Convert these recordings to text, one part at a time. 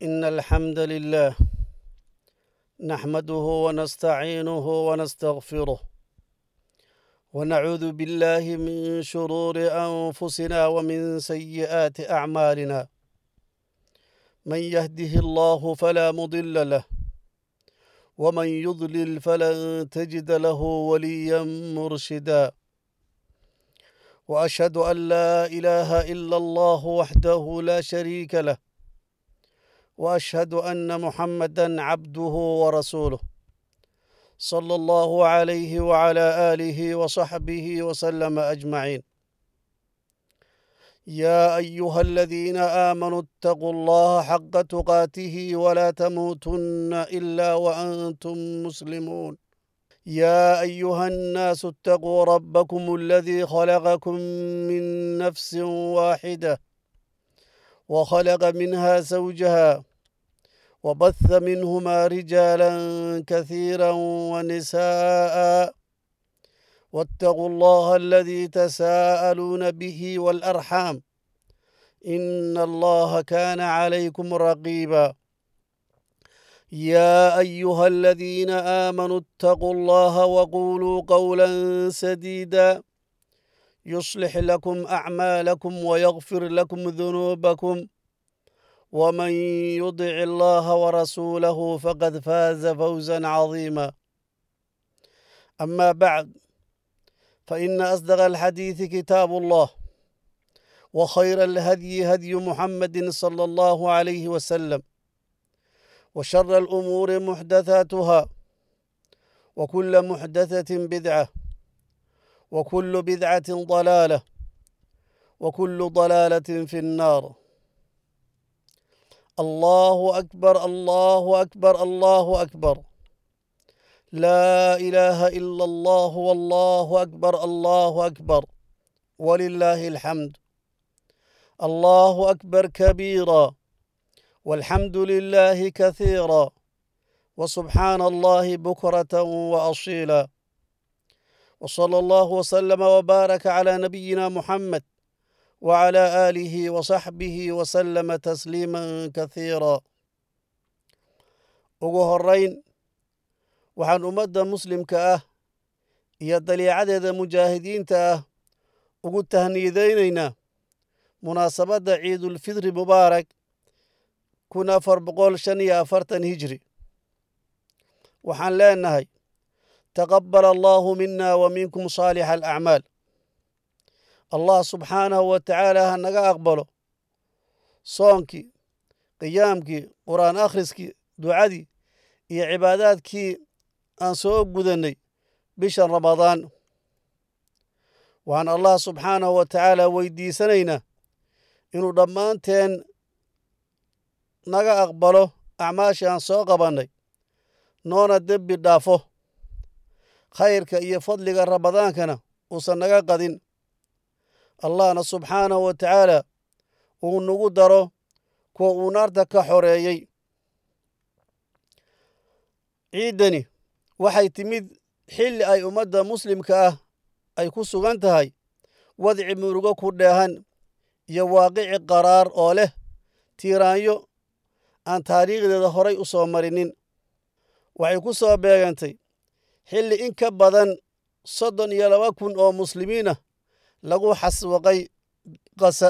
إن الحمد لله نحمده ونستعينه ونستغفره ونعوذ بالله من شرور أنفسنا ومن سيئات أعمالنا من يهده الله فلا مضل له ومن يضلل فلن تجد له وليا مرشدا واشهد ان لا اله الا الله وحده لا شريك له واشهد ان محمدا عبده ورسوله صلى الله عليه وعلى اله وصحبه وسلم اجمعين يا ايها الذين امنوا اتقوا الله حق تقاته ولا تموتن الا وانتم مسلمون يا ايها الناس اتقوا ربكم الذي خلقكم من نفس واحده وخلق منها زوجها وبث منهما رجالا كثيرا ونساء واتقوا الله الذي تساءلون به والارحام ان الله كان عليكم رقيبا يا ايها الذين امنوا اتقوا الله وقولوا قولا سديدا يصلح لكم اعمالكم ويغفر لكم ذنوبكم ومن يطع الله ورسوله فقد فاز فوزا عظيما اما بعد فان اصدق الحديث كتاب الله وخير الهدي هدي محمد صلى الله عليه وسلم وشر الامور محدثاتها وكل محدثه بدعه وكل بدعه ضلاله وكل ضلاله في النار الله اكبر الله اكبر الله اكبر لا اله الا الله والله اكبر الله اكبر ولله الحمد الله اكبر كبيرا والحمد لله كثيرا وسبحان الله بكره واصيلا وصلى الله وسلم وبارك على نبينا محمد وعلى اله وصحبه وسلم تسليما كثيرا ugu horeyn waxaan ummadda muslimka ah iyo daliicadeeda mujaahidiinta ah ugu tahniidaynaynaa munaasabadda ciidulfidri mubaarak kun afar boqol shan iyo afartan hijri waxaan leenahay taqabbal allaahu mina wa minkum saalixa alacmaal allah subxaanahu wa tacaala ha naga aqbalo soonkii qiyaamkii qur'aan akhriskii ducadii iyo cibaadaadkii aan soo gudannay bishan ramadaan waxaan allah subxaanahu wa tacaala weydiisanaynaa inuu dhammaanteen naga aqbalo acmaashii aan soo qabannay noona dembi dhaafo khayrka iyo fadliga ramadaankana uusan naga qadin allahna subxaanahu wa tacaala uu nagu daro kuwa uu naarta ka xoreeyey ciiddani waxay timid xilli ay ummadda muslimka ah ay ku sugan tahay wadci murugo ku dheehan iyo waaqici qaraar oo leh tiiraanyo aan taariikhdeeda horay u soo marinin waxay ku soo beegantay xilli in ka badan soddon iyo laba kun oo muslimiin ah lagu xaswaqay qasa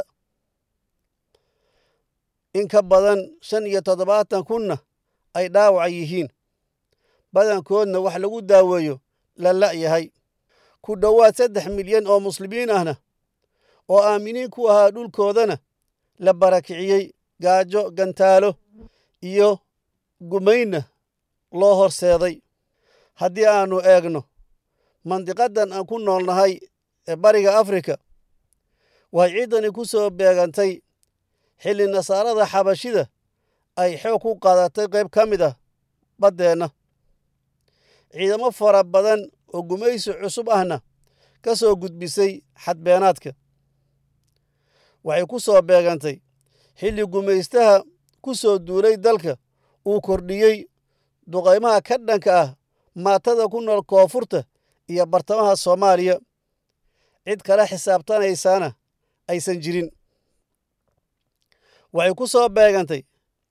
in ka badan shan iyo toddobaatan kunna ay dhaawaca yihiin badankoodna wax lagu daaweeyo la la'yahay ku dhowaad saddex milyan oo muslimiin ahna oo aaminiin ku ahaa dhulkoodana la barakiciyey gaajo gantaalo iyo gumaynna loo horseeday haddii aannu eegno mandiqaddan aan ku noolnahay ee bariga afrika waxay ciiddani ku soo beegantay xilli nasaarada xabashida ay xoog ku qaadatay qayb ka mid ah baddeenna ciidamo fara badan oo gumaysi cusub ahna ka soo gudbisay xadbeenaadka waxay ku soo beegantay xilli gumaystaha ku soo duulay dalka uu kordhiyey duqaymaha ka dhanka ah maatada ku nool koonfurta iyo bartamaha soomaaliya cid kala xisaabtanaysaana aysan jirin waxay ku soo beegantay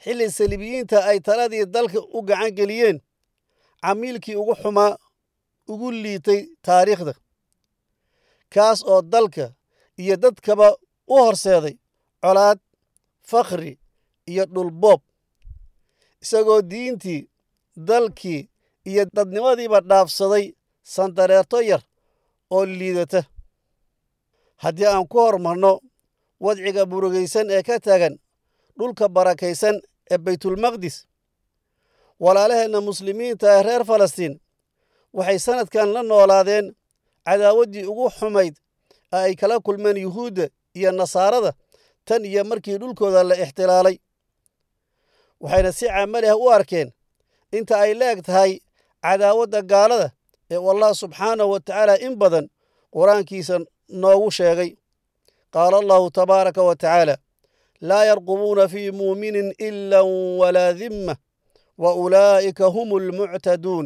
xilli saliibiyiinta ay taladii dalka u gacan geliyeen camiilkii ugu xumaa ugu liitay taariikhda kaas oo dalka iyo dadkaba u horseeday colaad fakhri iyo dhulboob isagoo diintii dalkii iyo dadnimadiiba dhaafsaday sandareerto yar oo liidata haddii aan ku hormarno wadciga burugaysan ee ka taagan dhulka barakaysan ee baytulmaqdis walaalaheenna muslimiinta ee reer falastiin waxay sannadkan la noolaadeen cadaawaddii ugu xumayd ee ay kala kulmeen yuhuudda iyo nasaarada tan iyo markii dhulkooda la ixtilaalay waxayna si camali ah u arkeen inta ay leeg tahay cadaawadda gaalada ee allah subxaanahu wa tacaala in badan qur-aankiisa noogu sheegay qaala allahu tabaaraka wa tacaala laa yarqubuuna fii muuminin ila walaa dimma wa ulaa'ika hum almuctaduun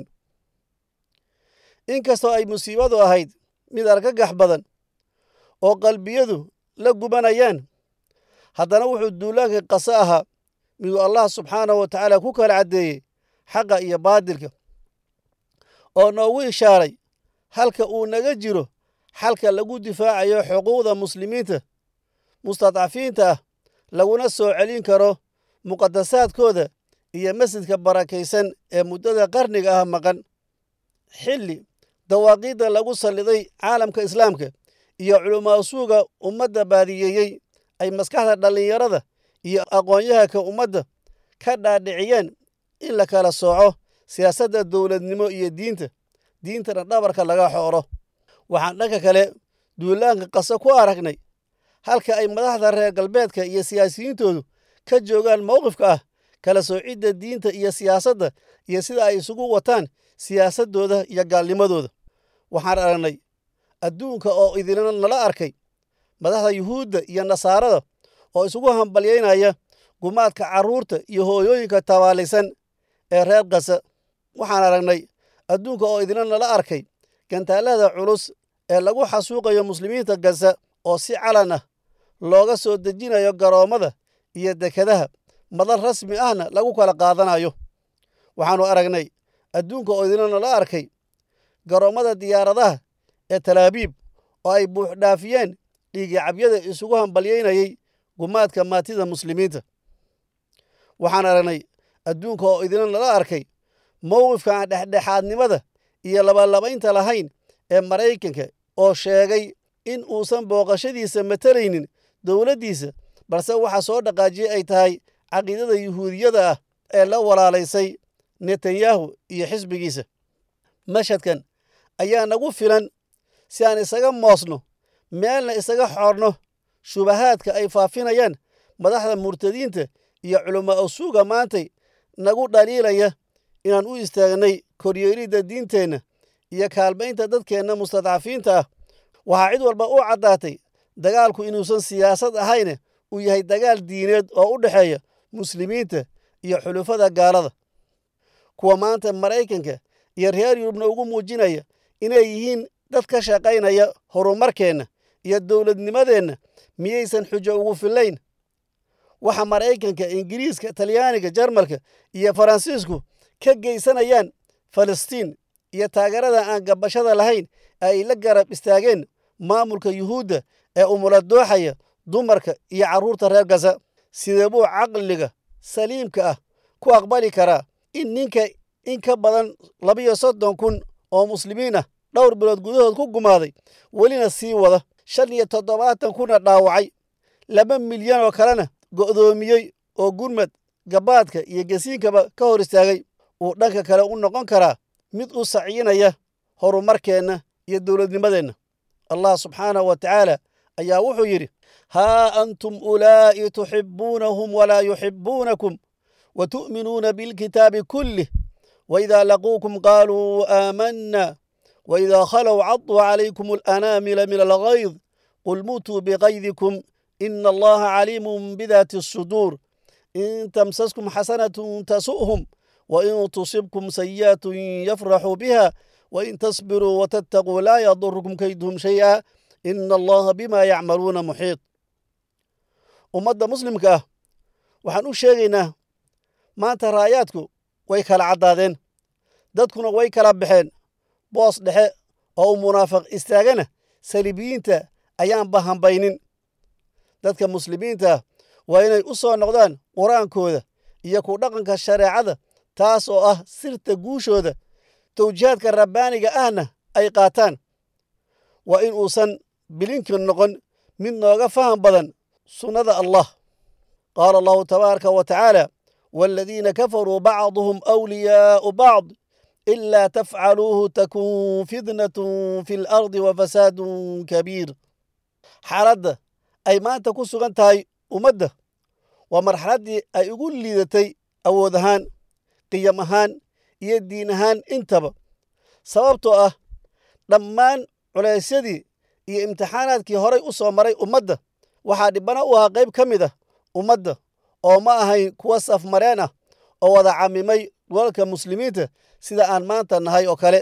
inkastoo ay musiibadu ahayd mid argagax badan oo qalbiyadu la gubanayaan haddana wuxuu duulaankii qase ahaa miduu allah subxaanahu wa tacaala ku kala caddeeyey xaqa iyo baadilka oo noogu ishaaray halka uu naga jiro xalka lagu difaacayo xuquuqda muslimiinta mustadcafiinta ah laguna soo celin karo muqadasaadkooda iyo masjidka barakaysan ee muddada qarniga ah maqan xilli dawaaqiidda lagu salliday caalamka islaamka iyo culumaasuuga ummadda baadiyeeyey ay maskaxda dhallinyarada iyo aqoon-yahanka ummadda ka dhaadhiciyeen in la kala sooco siyaasadda dowladnimo iyo diinta diintana dhabarka laga xooro waxaan dhanka kale duulaanka qase ku aragnay halka ay madaxda reer galbeedka iyo siyaasiyiintoodu ka joogaan mowqifka ah kala soocidda diinta iyo siyaasadda iyo sida ay isugu wataan siyaasaddooda iyo gaalnimadooda waxaan aragnay adduunka oo idinla nala arkay madaxda yuhuudda iyo nasaarada oo isugu hambalyaynaya gumaadka carruurta iyo hooyooyinka tabaalaysan ee reer kasa waxaan aragnay adduunka oo idinla nala arkay gantaalada culus ee lagu xasuuqayo muslimiinta gasa oo si calan ah looga soo dejinayo garoommada iyo dekadaha madal rasmi ahna lagu kala qaadanayo waxaannu aragnay adduunka oo idinla nala arkay garoommada diyaaradaha ee talaabiib oo ay buuxdhaafiyeen dhiigicabyada isugu hambalyaynayay gumaadka maatida muslimiinta waxaan aragnay adduunka oo idinla nala arkay mowqifka aan dhexdhexaadnimada iyo labalabaynta lahayn ee maraykanka oo sheegay in uusan booqashadiisa matalaynin dowladdiisa balse waxa soo dhaqaajiyey ay tahay caqiidada yuhuudiyada ah ee la walaalaysay netanyahu iyo xisbigiisa mashhadkan ayaa nagu filan si aan isaga moosno meelna isaga xoorno shubahaadka ay faafinayaan madaxda murtadiinta iyo culamaa usuuga maantay nagu dhaliilaya inaan u istaagnay koryeelidda diinteenna iyo kaalmaynta dadkeenna mustadcafiinta ah waxaa cid walba u caddaatay dagaalku inuusan siyaasad ahayne uu yahay dagaal diineed oo u dhexeeya muslimiinta iyo xulufada gaalada kuwa maanta maraykanka iyo reer yurubna ugu muujinaya inay yihiin dad ka shaqaynaya horumarkeenna iyo dowladnimadeenna miyaysan xujo ugu fillayn waxa maraykanka ingiriiska talyaaniga jarmalka iyo faransiisku ka geysanayaan falastiin iyo taageerada aan gabashada lahayn ee ay la garab istaageen maamulka yuhuudda ee umula dooxaya dumarka iyo carruurta reer gasa sidee buu caqliga saliimka ah ku aqbali karaa in ninka in ka badan labiyo soddon kun oo muslimiin ah dhowr bilood gudahood ku gumaaday welina sii wada shan iyo toddobaatan kuna dhaawacay laba milyan oo kalena go'doomiyey oo gurmad gabaadka iyo gesiinkaba ka hor istaagay uu dhanka kale u noqon karaa mid u sacyinaya horumarkeenna iyo dowladnimadeenna allah subxaanahu wa tacaala ayaa wuxuu yidhi haa antum ulaa'i tuxibbuunahum walaa yuxibbuunakum wa tu'minuuna bilkitaabi kullih waidaa laquukum qaaluu aamanna waidaa khalow caduu calaykum alanaamila min alghayd qul muutuu biqaydikum ina allaha caliimun bidaati asuduur in tamsaskum xasanatun tasu'hum wain tusibkum sayi'atun yafraxuu biha wain tasbiruu watattaquu laa yadurukum kayduhum shay'a ina allaha bima yacmaluuna muxiit ummadda muslimka ah waxaan u sheegaynaa maanta raayaadku way kala caddaadeen dadkuna way kala baxeen boos dhexe oo uu munaafiq istaagana saliibiyiinta ayaanba hambaynin dadka muslimiinta waa inay u soo noqdaan qur-aankooda iyo ku dhaqanka shareecada taas oo ah sirta guushooda tawjihaadka rabbaaniga ahna ay qaataan waa in uusan bilinka noqon mid nooga faham badan sunnada allah qaala allahu tabaaraka wa tacaala waaladiina kafaruu bacduhum awliyaa'u bacd ilaa tafcaluuhu takun fitnatun fi lardi wa fasaadun kabiir xaaladda ay maanta ku sugan tahay ummadda waa marxaladdii ay ugu liidatay awood ahaan qiyam ahaan iyo diin ahaan intaba sababtoo ah dhammaan culaysyadii iyo imtixaanaadkii horay u soo maray ummadda waxaa dhibana u ahaa qayb ka mid ah ummadda oo ma ahayn kuwa safmareen ah oo wada camimay golalka muslimiinta sida aan maanta nahay oo kale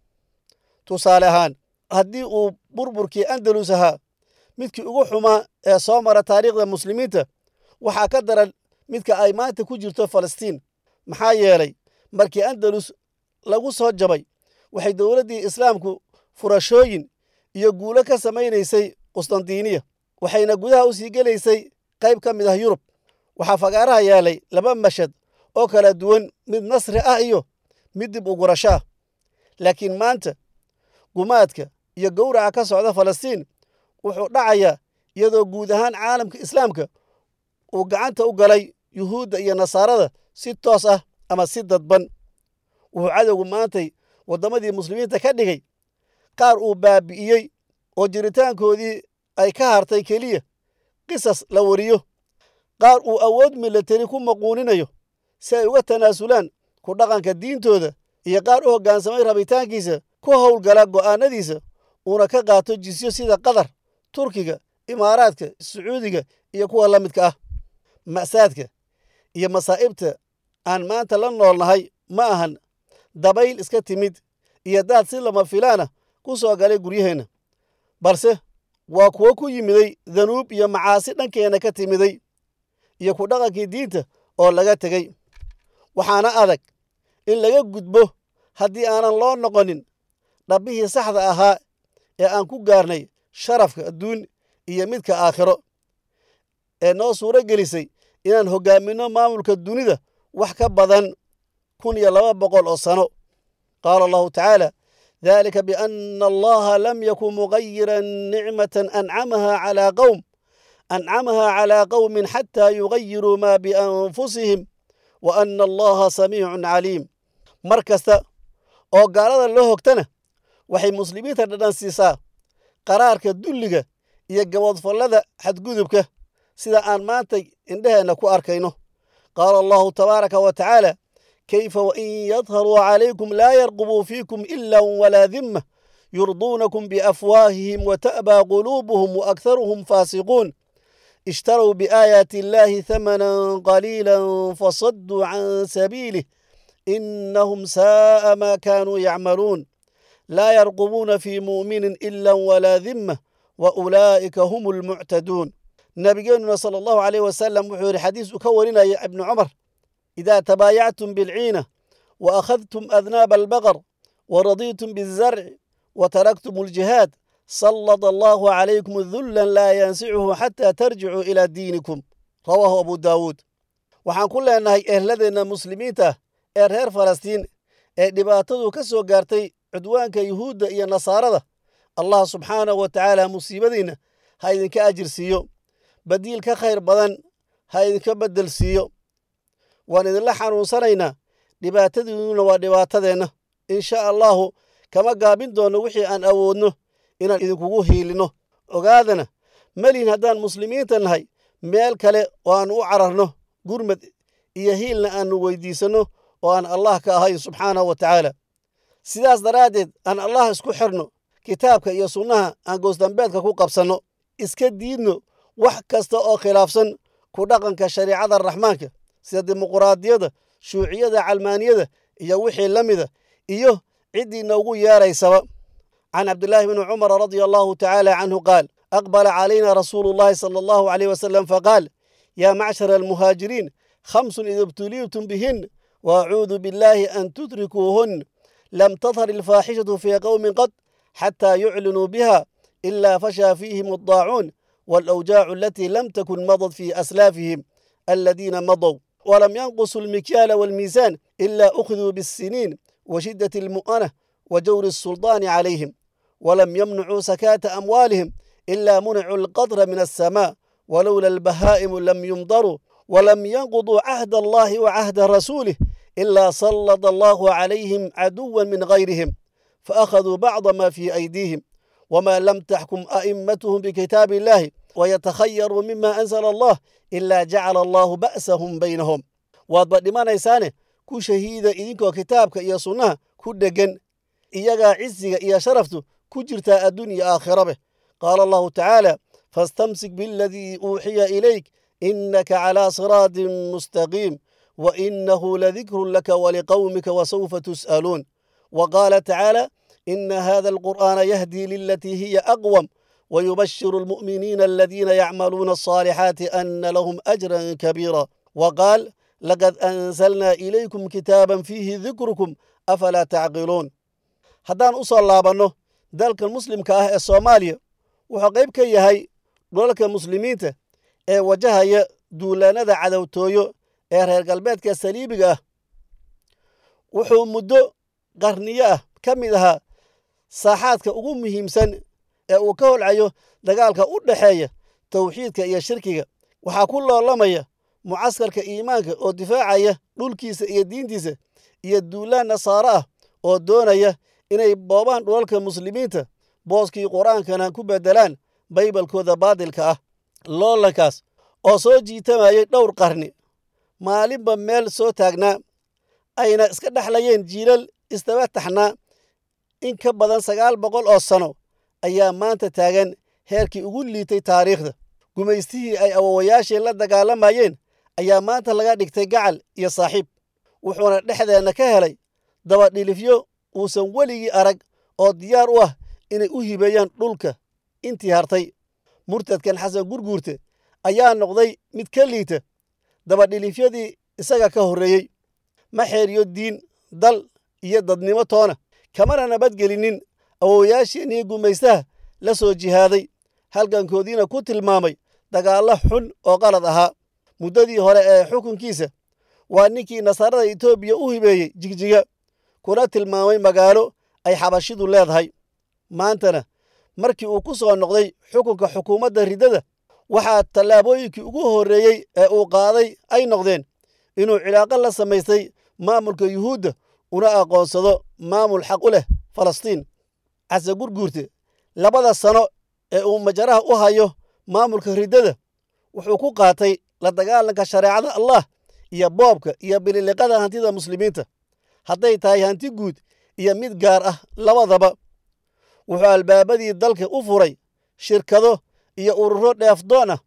tusaale ahaan haddii uu burburkii andalus ahaa midkii ugu xumaa ee soo mara taariikhda muslimiinta waxaa ka daran midka ay maanta ku jirto falastiin maxaa yeelay markii andalus lagu soo jabay waxay dowladdii islaamku furashooyin iyo guulo ka samaynaysay qustandiniya waxayna gudaha u sii gelaysay qayb ka mid ah yurub waxaa fagaaraha yaalay laba mashad oo kala duwan mid nasri ah iyo mid dib ugurasho ah laakiin maanta gumaadka iyo gowraca ka socda falastiin wuxuu dhacayaa iyadoo guud ahaan caalamka islaamka uu gacanta u galay yuhuudda iyo nasaarada si toos ah ama si dadban wuxuu cadowgu maantay waddamadii muslimiinta ka dhigay qaar uu baabi'iyey oo jiritaankoodii ay ka hartay keliya qisas la wariyo qaar uu awood milateri ku maquuninayo si ay uga tanaasulaan ku dhaqanka diintooda iyo qaar u hoggaansamay rabitaankiisa ku howlgala go'aanadiisa uuna ka qaato jisyo sida qatar turkiga imaaraadka sacuudiga iyo kuwa la midka ah ma'saadka iyo masaa'ibta aan maanta la noolnahay ma ahan dabayl iska timid iyo daad si lama filaana ku soo galay guryaheenna balse waa kuwo ku yimiday danuub iyo macaasi dhankeenna ka timiday iyo ku dhaqankii diinta oo laga tegey waxaana adag in laga gudbo haddii aanan loo noqonin dhabbihii saxda ahaa ee aan ku gaarnay sharafka adduun iyo midka aakhiro ee noo suuro gelisay inaan hoggaaminno maamulka dunida wax ka badan kun iyo laba boqol oo sano qaala allahu tacaala dalika biana allaha lam yakun mugayiran nicmatan ancamaha calaa qowm ancamaha calaa qowmin xataa yugayiruu maa bianfusihim wa ana allaha samiicun caliim mar kasta oo gaalada loo hogtana waxay muslimiinta dhadhan siisaa qaraarka dulliga iyo gaboodfallada xadgudubka sida aan maanta indheheenna ku arkayno qaala allahu tabaaraka wa tacaala kayfa wain yadharuu calaykum laa yarqubuu fiikum ila walaa dimma yurduunakum biafwaahihim wata'baa quluubuhum waakharuhum faasiquun اشتروا بآيات الله ثمنا قليلا فصدوا عن سبيله إنهم ساء ما كانوا يعملون لا يرقبون في مؤمن إلا ولا ذمة وأولئك هم المعتدون نبينا صلى الله عليه وسلم وحور حديث كورنا يا ابن عمر إذا تبايعتم بالعينة وأخذتم أذناب البقر ورضيتم بالزرع وتركتم الجهاد سلط الله عليكم ذلا لا ينسعه حتى ترجعوا إلى دينكم رواه أبو داود waxaan ku leenahay ehladeenna muslimiinta ee reer falastiin ee dhibaatadu ka soo gaartay cudwaanka yuhuudda iyo nasaarada allah subxaanahu wa tacaala musiibadiinna ha idinka ajir siiyo badiil ka khayr badan ha idinka beddel siiyo waan idinla xanuunsanaynaa dhibaatadiinnuna waa dhibaatadeenna insha allahu kama gaabin doonno wixii aan awoodno inaan idinkugu hiilino ogaadana melihin haddaan muslimiinta nahay meel kale oo aan u cararno gurmad iyo hiilna aannu weydiisanno oo aan allah ka ahayn subxaanahu wa tacaala sidaas daraaddeed aan allah isku xirno kitaabka iyo sunnaha aan goosdambeedka ku qabsanno iska diidno wax kasta oo khilaafsan ku dhaqanka shariicada raxmaanka sida dimuquraadiyadda shuuciyada calmaaniyada iyo wixii la mida iyo ciddii noogu yeeraysaba can cabdillaahi bni cumara radia allahu tacaala canhu qaal aqbala calayna rasuulu llahi sala allahu caleyh wasalam faqaal yaa macshara almuhaajiriin خمس إذا ابتليتم بهن وأعوذ بالله أن تدركوهن لم تظهر الفاحشة في قوم قط حتى يعلنوا بها إلا فشى فيهم الضاعون والأوجاع التي لم تكن مضت في أسلافهم الذين مضوا ولم ينقصوا المكيال والميزان إلا أخذوا بالسنين وشدة المؤنة وجور السلطان عليهم ولم يمنعوا سكاة أموالهم إلا منعوا القطر من السماء ولولا البهائم لم يمطروا ولم ينقضوا عهد الله وعهد رسوله إلا سلط الله عليهم عدوا من غيرهم فأخذوا بعض ما في أيديهم وما لم تحكم أئمتهم بكتاب الله ويتخيروا مما أنزل الله إلا جعل الله بأسهم بينهم وادبدمانaysaane ku shahiida idinkoo kitaabka iyo sunnaha ku dhegan iyagaa cisiga iyo sharaftu ku jirtaa adduun iyo aakhirabe qaala allahu tacaala fastamsik bialadii uuxiya ilayk innaka calaa siraatin mustaqiim وإنه لذكر لك ولقومك وسوف تسألون وقال تعالى إن هذا القرآن يهدي للتي هي أقوم ويبشر المؤمنين الذين يعملون الصالحات أن لهم أجرا كبيرا وقال لقد أنزلنا إليكم كتابا فيه ذكركم أفلا تعقلون haddaan u soo laabanno dalka muslimka ah ee soomaaliya wuxuu qayb ka yahay dholalka muslimiinta ee wajahaya duulaanada cadowtooyo ee reer galbeedka saliibiga ah wuxuu muddo qarniyo ah ka mid ahaa saaxaadka ugu muhiimsan ee uu ka holcayo dagaalka u dhexeeya tawxiidka iyo shirkiga waxaa ku loolamaya mucaskarka iimaanka oo difaacaya dhulkiisa iyo diintiisa iyo duulaan nasaaro ah oo doonaya inay boobaan dhulalka muslimiinta booskii qur-aankana ku beddelaan baybalkooda baadilka ah loolankaas oo soo jiitamayay dhowr qarni maalinba meel soo taagnaa ayna iska dhexlayeen jiilal istaba taxnaa in ka badan sagaal boqol oo sano ayaa maanta taagan heerkii ugu liitay taariikhda gumaystihii ay awowayaashii la dagaalamayeen ayaa maanta laga dhigtay gacal iyo saaxiib wuxuuna dhexdeenna ka helay dabadhilifyo uusan weligii arag oo diyaar u ah inay u hibeeyaan dhulka intii hartay murtadkan xasan gurguurte ayaa noqday mid ka liita dabadhilifyadii isaga ka horreeyey ma xeeriyo diin dal iyo dadnimo toona kamana nabadgelinin awowayaashiinii gumaystaha la soo jihaaday halgankoodiina ku tilmaamay dagaallo xun oo qalad ahaa muddadii hore ee xukunkiisa waa ninkii nasaarada etoobiya u hibeeyey jigjiga kuna tilmaamay magaalo ay xabashidu leedahay maantana markii uu ku soo noqday xukunka xukuumadda riddada waxaa tallaabooyinkii ugu horreeyey ee uu qaaday ay noqdeen inuu cilaaqo la samaystay maamulka yuhuudda una aqoonsado maamul xaq u leh falastiin case gurguurte labada sano ee uu majaraha u hayo maamulka riddada wuxuu ku qaatay la dagaalanka shareecada allah iyo boobka iyo bililiqada hantida muslimiinta hadday tahay hanti guud iyo mid gaar ah labadaba wuxuu albaabadii dalka u furay shirkado iyo ururo dheefdoon ah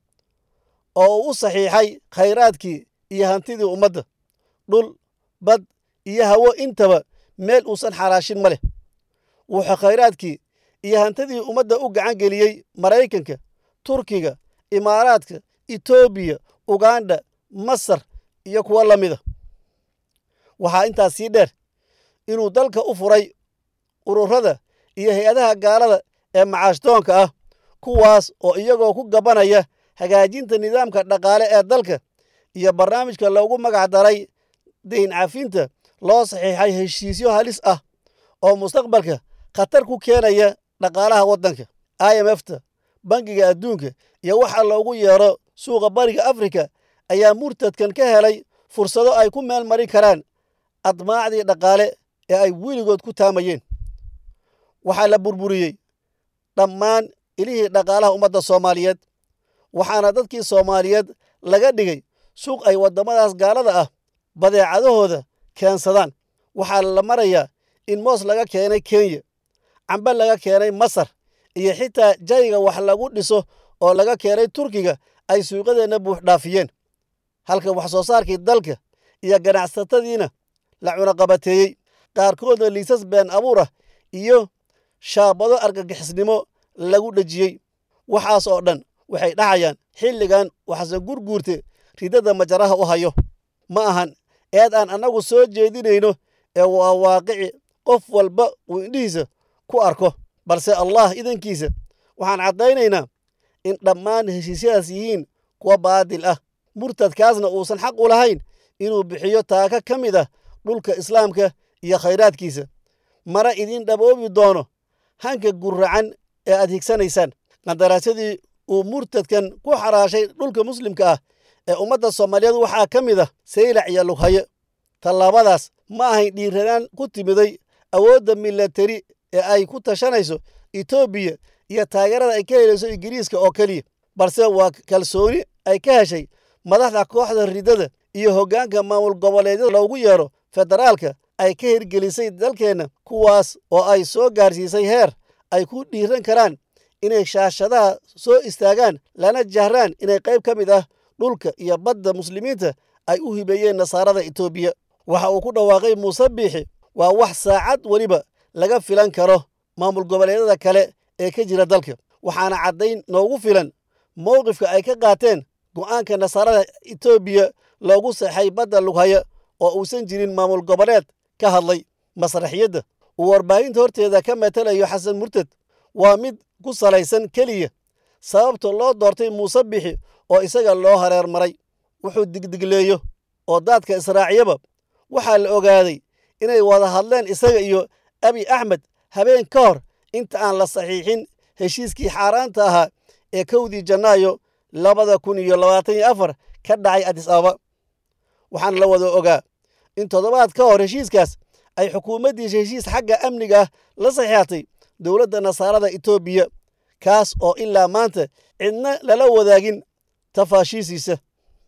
oo uu u saxiixay khayraadkii iyo hantidii ummadda dhul bad iyo hawo intaba meel uusan xaraashin ma leh wuxuu khayraadkii iyo hantidii ummadda u gacan geliyey maraykanka turkiga imaaraadka etoobiya ugandha masar iyo kuwo la mida waxaa intaas sii dheer inuu dalka u furay ururada iyo hay-adaha gaalada ee macaashdoonka ah kuwaas oo iyagoo ku gabanaya hagaajinta nidaamka dhaqaale ee dalka iyo barnaamijka loogu magac daray dayn cafinta loo saxiixay heshiisyo halis ah oo mustaqbalka khatar ku keenaya dhaqaalaha waddanka i m f ta bangiga adduunka iyo waxa loogu yeero suuqa bariga afrika ayaa murtadkan ka helay fursado ay ku meel marin karaan admaacdii dhaqaale ee ay weligood ku taamayeen waxaa la burburiyey dhammaan ilihii dhaqaalaha ummadda soomaaliyeed waxaana dadkii soomaaliyeed laga dhigay suuq ay waddamadaas gaalada ah badeecadahooda keensadaan waxaa la marayaa in moos laga keenay kenya cambe laga keenay masar iyo xitaa jayga wax lagu dhiso oo laga keenay turkiga ay suuqadeenna buuxdhaafiyeen halka wax soo saarkii dalka iyo ganacsatadiina la cunaqabateeyey qaarkoodna liisas been abuur ah iyo shaabado argagixisnimo lagu dhejiyey waxaas oo dhan waxay dhacayaan xilligan waxsan gurguurte ridada majaraha u hayo ma ahan eed aan annagu soo jeedinayno ee waa waaqici qof walba uu indhihiisa ku arko balse allah idankiisa waxaan caddaynaynaa in dhammaan heshiisyadaas yihiin kuwa baadil ah murtadkaasna uusan xaq u lahayn inuu bixiyo taaka ka mid ah dhulka islaamka iyo khayraadkiisa mana idiin dhaboobi doono hanka gurracan ee aad higsanaysaan qandaraasyadii uu murtadkan ku xaraashay dhulka muslimka ah ee ummadda soomaaliyeed waxaa ka mid ah saylac iyo lughaye tallaabadaas ma ahayn dhiiranaan ku timiday awoodda milatari ee ay ku tashanayso etoobiya iyo taageerada ay ka helayso ingiriiska oo keliya balse waa kalsooni ay ka heshay madaxda kooxda ridada iyo hoggaanka maamul goboleedyada loogu yeero federaalka ay ka hirgelisay dalkeenna kuwaas oo ay soo gaarsiisay heer ay ku dhiiran karaan inay shaashadaha soo istaagaan lana jahraan inay qayb ka mid ah dhulka iyo badda muslimiinta ay u hibeeyeen nasaarada etoobiya waxa uu ku dhawaaqay muuse biixi waa wax saacad weliba laga filan karo maamul goboleedyada kale ee ka jira dalka waxaana caddayn noogu filan mowqifka ay ka qaateen go'aanka nasaarada etoobiya loogu saxay badda lughaya oo uusan jirin maamul goboleed ka hadlay masraxiyadda uu warbaahinta horteeda ka matalayo xasan murtad waa mid ku salaysan keliya sababta loo doortay muuse bixi oo isaga loo hareer maray wuxuu digdigleeyo oo daadka israaciyaba waxaa la ogaaday inay wada hadleen isaga iyo abi axmed habeen ka hor inta aan la saxiixin heshiiskii xaaraanta ahaa ee kowdii janaayo labada kun iyo labaatan iyo afar ka dhacay adis ababa waxaana la wada ogaa in toddobaad ka hor heshiiskaas ay xukuumaddiisa heshiis xagga amniga ah la saxiixatay dowladda nasaarada etoobiya kaas oo ilaa maanta cidna lala wadaagin tafaashiisiisa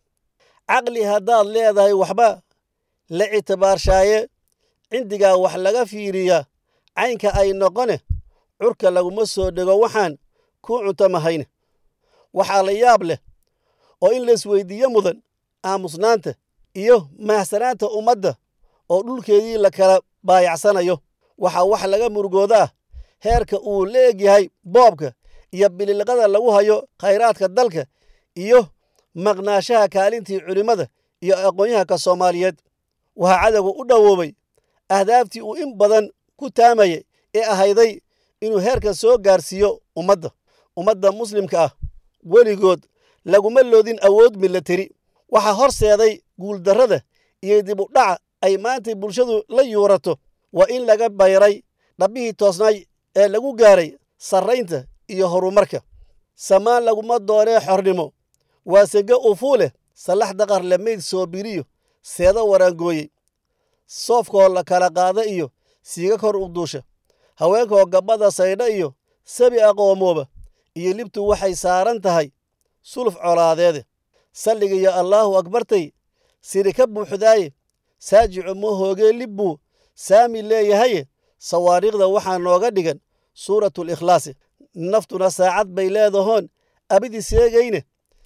caqli haddaad leedahay waxba la ictibaarshaye cindigaa wax laga fiiriyaa caynka ay noqone curka laguma soo dhego waxaan kuu cuntamahayne waxaa la yaab leh oo in laisweydiiyo mudan aamusnaanta iyo mahsanaanta ummadda oo dhulkeedii la kala baayacsanayo waxaa wax laga murugooda ah heerka uu la egyahay boobka iyo bililqada lagu hayo khayraadka dalka iyo maqnaashaha kaalintii culimmada iyo aqoonyahanka soomaaliyeed waxaa cadowga u dhowoobay ahdaaftii uu in badan ku taamayay ee ahayday inuu heerka soo gaarsiiyo ummadda ummadda muslimka ah weligood laguma loodin awood milateri waxaa horseeday guuldarrada iyo dib u dhaca ay maantay bulshadu la yuurato waa in laga bayray dhabbihii toosnaay ee lagu gaaray sarraynta iyo horumarka samaan laguma doonee xornimo waa sege ufuuleh sallax daqar lamayd soo biriyo seedo waraangooyey soofkoo la kala qaada iyo siiga kor u duusha haweenkoo gabbada saydha iyo sabi aqoomooba iyo libtu waxay saaran tahay suluf colaadeede salligiyo allaahu akbartay siri ka buuxdaaye saajicu ma hoogee libbuu saami leeyahaye sawaariikhda waxaa nooga dhigan suuratul ikhlaasi naftuna saacad bay leedahoon abidi seegayne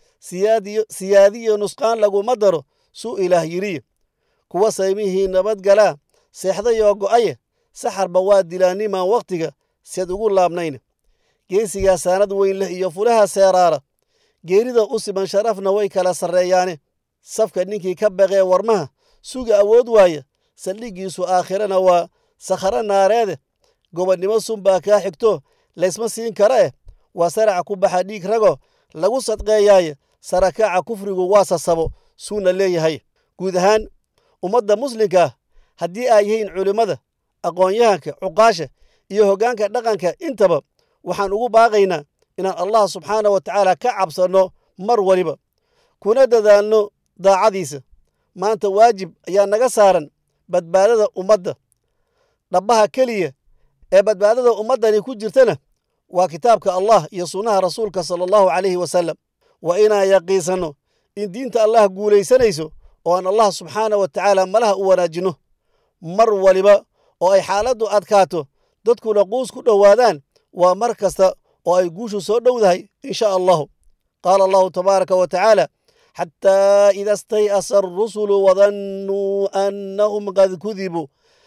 siyaadiyo nusqaan laguma daro suu ilaah yidhiye kuwa saymihii nabadgalaa seexdayoo go'aye saxarba waa dilaanimaan wakhtiga seed ugu laabnayne geesigaa saanad weyn leh iyo fulaha seeraara geerida u siman sharafna way kala sarreeyaane safka ninkii ka baqee warmaha suga awood waaya saldhiggiisu aakhirana waa sakharo naareede gobonnimo sunbaa kaa xigto laysma siin kara eh waa saraca ku baxa dhiig rago lagu sadqeeyaaye sarakaaca kufrigu waa sasabo suuna leeyahay guud ahaan ummadda muslimka ah haddii ay yihiin culimmada aqoon-yahanka cuqaasha iyo hoggaanka dhaqanka intaba waxaan ugu baaqaynaa inaan allah subxaana wa tacaala ka cabsanno mar waliba kuna dadaalno daacadiisa maanta waajib ayaa naga saaran badbaadada ummadda dhabbaha keliya ee badbaadada ummaddani ku jirtana waa kitaabka allah iyo sunnaha rasuulka sala allahu calayhi wasalam waa inaan yaqiisanno in diinta allah guulaysanayso oo aan allah subxaana wa tacaala malaha u wanaajinno mar waliba oo ay xaaladdu adkaato dadkuna quus ku dhowaadaan waa mar kasta oo ay guushu soo dhowdahay in sha allahu qaala allahu tabaaraka wa tacaala xataa ida stay'asa arusulu wadannuu annahum qad kudibuu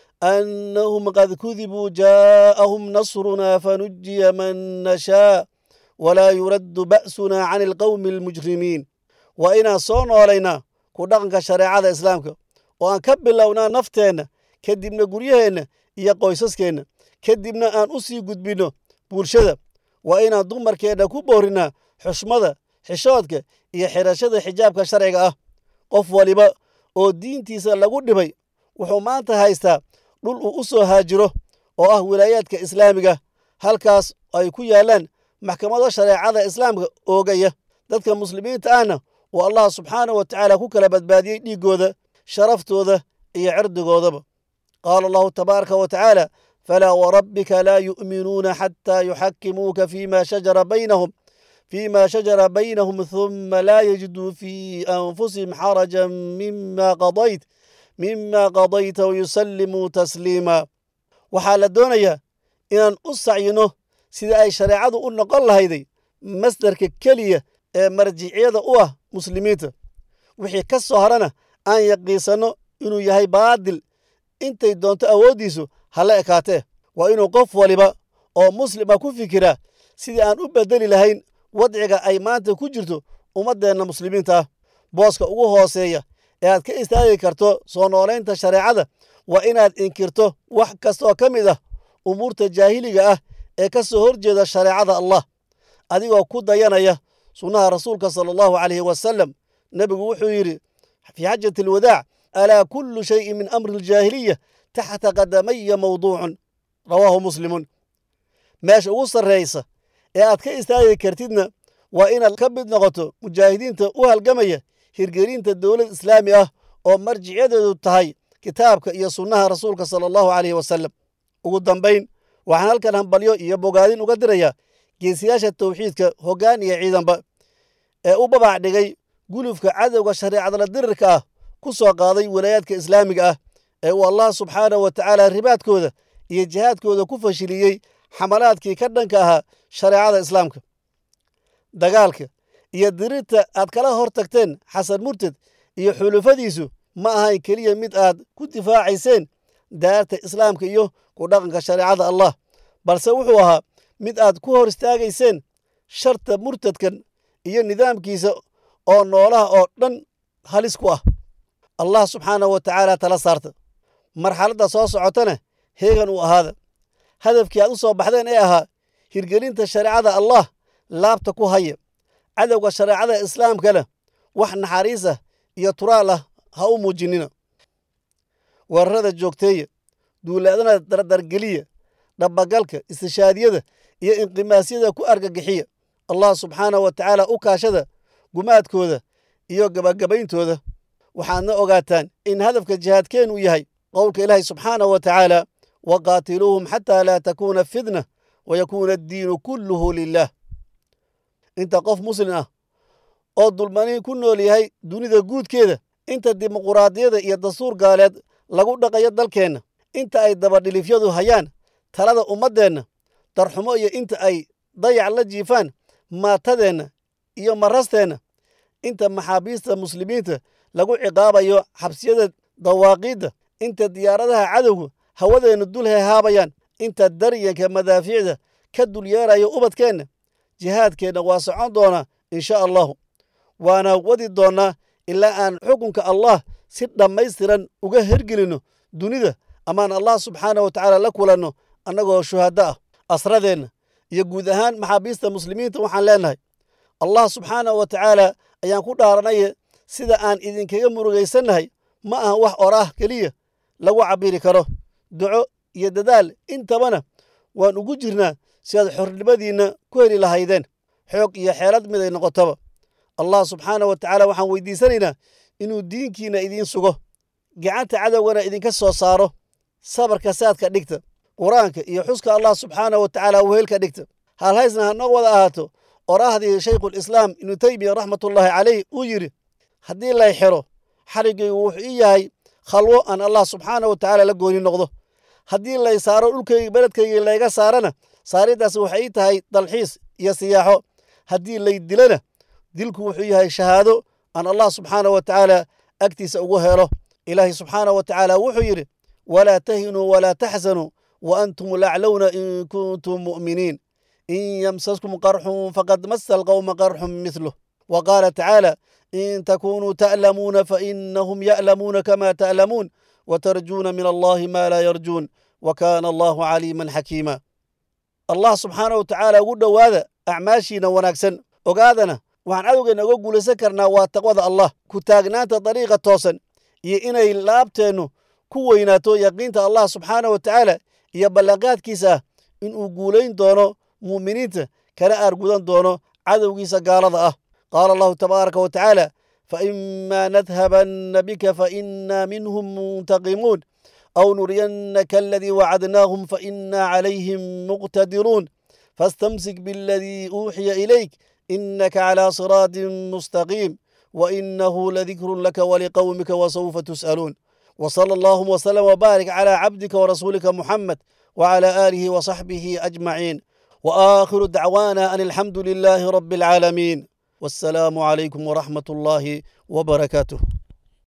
أنهم قد كذبوا جاءهم نصرنا فنجي من نشاء ولا يرد بأسنا عن القوم المجرمين وإنا صون علينا ku dhaqanka shareecada islaamka oo aan ka bilownaa nafteenna kadibna guryaheenna iyo qoysaskeenna kadibna aan u sii gudbinno bulshada waa inaan dumarkeenna ku boorinnaa xushmada xishoodka iyo xidhashada xijaabka sharciga ah qof waliba oo diintiisa lagu dhibay wuxuu maanta haystaa dhul uu u soo haajiro oo ah wilaayaadka islaamiga halkaas ay ku yaallaan maxkamado shareecada islaamka oogaya dadka muslimiinta ahna uu allah subxaanahu wa tacaala ku kala badbaadiyey dhiiggooda sharaftooda iyo cirdigoodaba qaala allahu tabaaraka wa tacaala falaa warabbika laa yu'minuuna xataa yuxakimuuka fiima shajara baynahum فيما شجر بينهم ثم لا يجدوا في أنفسهم حرجا مما قضيت مما قضيت ويسلموا تسليما waxaa la doonayaa inaan u sacyino sida ay shareecadu u noqon lahayday masdarka keliya ee marjiciyada u ah muslimiinta wixii ka soo harana aan yaqiisanno inuu yahay baadil intay doonto awooddiisu hala ekaatee waa inuu qof waliba oo muslima ku fikiraa sidii aan u beddeli lahayn wadciga ay maanta ku jirto ummaddeenna muslimiinta ah booska ugu hooseeya ee aad ka istaagi karto soo noolaynta shareecada waa inaad inkirto wax kastaoo ka mid ah umuurta jaahiliga ah ee ka soo horjeeda shareecada allah adigoo ku dayanaya sunnaha rasuulka sala allahu calayhi wasalam nebigu wuxuu yidhi fii xajati alwadaac alaa kullu shayin min amri aljaahiliya taxta qadamaya mawduucun rawaahu muslimun meesha ugu sarraysa ee aad ka istaagi kartidna waa inaad ka mid noqoto mujaahidiinta u halgamaya hirgelinta dowlad islaami ah oo marjicyadeedu tahay kitaabka iyo sunnaha rasuulka sala allahu calayhi wasalam ugu dambayn waxaan halkan hambalyo iyo bogaadin uga dirayaa geesiyaasha tawxiidka hoggaan iyo ciidanba ee u babac dhigay gulufka cadowga shareecadla dirirka ah ku soo qaaday walaayaadka islaamiga ah ee uu allah subxaanahu wa tacaala ribaadkooda iyo jihaadkooda ku fashiliyey xamalaadkii ka dhanka ahaa shareecada islaamka dagaalka iyo dirirta aad kala hor tagteen xasan murted iyo xulufadiisu ma ahayn keliya mid aad ku difaacayseen daarta islaamka iyo ku dhaqanka shareecada allah balse wuxuu ahaa mid aad ku hor istaagayseen sharta murtadkan iyo nidaamkiisa oo noolaha oo dhan halis ku ah allah subxaanahu wa tacaala tala saarta marxaladda soo socotana heegan uu ahaada hadafkii aad u soo baxdeen ee ahaa hirgelinta shareecada allah laabta ku haya cadowga shareecada islaamkana wax naxariis ah iyo turaal ah ha u muujinina weerarada joogteeya duulaadana dardargeliya dhabagalka istishaadiyada iyo inqimaasyada ku argagixiya allah subxaanahu wa tacaala u kaashada gumaadkooda iyo gabagabayntooda waxaadna ogaataan in hadafka jihaadkeennu yahay qowlka ilaahay subxaanahu wa tacaala waqaatiluuhum xataa laa takuuna fitna wayakuuna addiinu kulluhu lilah inta qof muslim ah oo dulmaniin ku nool yahay dunida guudkeeda inta dimuquraadiyada iyo dastuur gaaleed lagu dhaqayo dalkeenna inta ay dabadhilifyadu hayaan talada ummaddeenna darxumo iyo inta ay dayac la jiifaan maatadeenna iyo marasteenna inta maxaabiista muslimiinta lagu ciqaabayo xabsiyada dawaaqiidda inta diyaaradaha cadowgu hawadeenna dul hehaabayaan inta daryanka madaafiicda ka dul yeerayo ubadkeenna jihaadkeenna waa socon doonaa insha allahu waana wadi doonnaa ilaa aan xukunka allah si dhammaystiran uga hergelinno dunida amaan allah subxaanahu wa tacaala la kulanno annagoo shuhaddo ah asradeenna iyo guud ahaan maxaabiista muslimiinta waxaan leennahay allah subxaanahu wa tacaala ayaan ku dhaaranaya sida aan idinkaga murugaysannahay ma aha wax oraah keliya lagu cabiri karo duco iyo dadaal intabana waan ugu jirnaa si aad xornimadiinna ku heli lahaydeen xoog iyo xeelad miday noqotaba allah subxaanah wa tacaala waxaan weydiisanaynaa inuu diinkiinna idiin sugo gacanta cadowgana idinka soo saaro sabarka saadka dhigta qur-aanka iyo xuska allah subxaanah wa tacaala wehelka dhigta halhaysna hanoo wada ahaato oraahdii shaykhulislaam ibnu teymiya raxmatullaahi caleyh uu yidhi haddii lay xiro xariggaygu wuxuu ii yahay khalwo aan allah subxaanah wa tacaala la gooni noqdo haddii lay saaro dhulkayga beledkayga layga saarana saariddaas waxay ii tahay dalxiis iyo siyaaxo haddii lay dilana dilku wuxuu yahay shahaado aan allah subxaanah wa tacaala agtiisa ugu helo ilaahay subxaanah wa tacaala wuxuu yidhi walaa tahinuu walaa taxsanuu wa antum laclowna in kuntum mu'miniin in yamsaskum qarxun faqad masa alqowma qarxun mithluh wa qaala tacaala إن تكونوا تألمون فإنهم يألمون كما تألمون وترجون من الله ما لا يرجون وكان الله عليما حكيما الله سبحانه وتعالى قد هذا أعماشنا ونكسن وقادنا waxaan cadowgeena uga guulaysan karnaa waa taqwada allah ku taagnaanta dariiqa toosan iyo inay laabteennu ku weynaato yaqiinta allah subxaana wa tacaala iyo ballanqaadkiisa ah inuu guulayn doono mu'miniinta kana aargudan doono cadowgiisa gaalada ah qaala allahu tabaaraka wa tacaala فإما نذهبن بك فإنا منهم منتقمون أو نرينك الذي وعدناهم فإنا عليهم مقتدرون فاستمسك بالذي أوحي إليك إنك على صراط مستقيم وإنه لذكر لك ولقومك وسوف تسألون وصلى الله وسلم وبارك على عبدك ورسولك محمد وعلى آله وصحبه أجمعين وآخر دعوانا أن الحمد لله رب العالمين والسلام عليكم ورحمة الله وبركاته